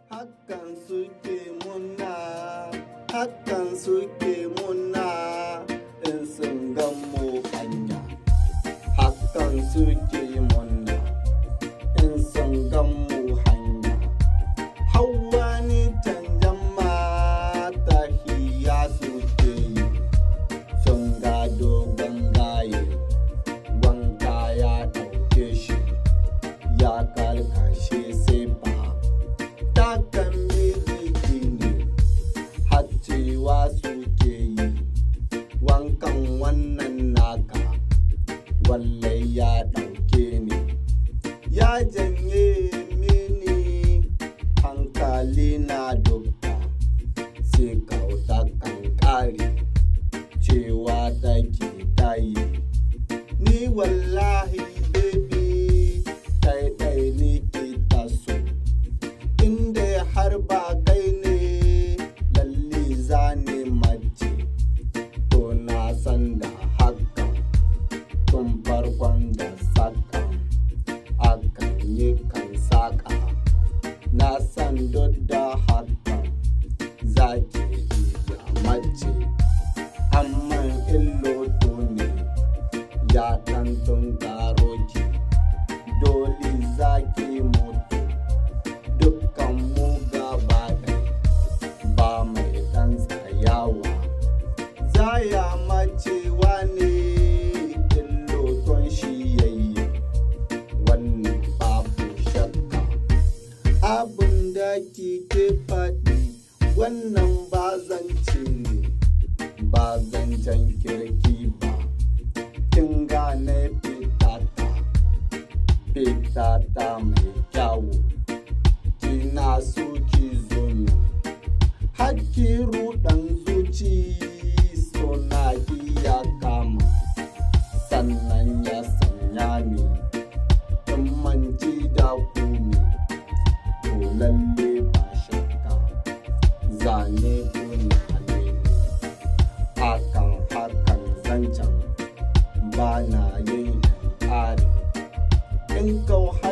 hakan suke muna hakan suke muna in sun gan mu hanya hakan suke muna in sun gan mu hanya hawa ni canjan mata hiya suke yi sun ga dogon gaye wanka ya ɗauke shi ya karkashe sai ba takan miliki ne haccewa suke yi wankan wannan naka wallai ya ɗauke ni ya janye mini hankali na dukka sai kauta kan ƙare cewa take tayi ni wallahi baby ɗaiɗai ni ke taso inda har ba kai ne lalle za ne mace to na san da haka tun farkon da saka akan yi kan saka na san duk da haka za ki iya mace amma illoto ne ya ɗan tun karo ki dole za ki mutu dukkan mu gaba ɗaya ba mai ɗan tsayawa zaya macewa ne illoton shi yayi wannan babu shakka abin da kike faɗi wannan ba zance ne ba zancen kirki ba kin gane fitata fitata mai kyawu kina so ki zo nan hakki ruɗan zuci suna iya kama sannan ya sanya ni in manci da kumi to lalle ba shakka zane tunane ne akan hakan zancen ba na yin ƙari in kau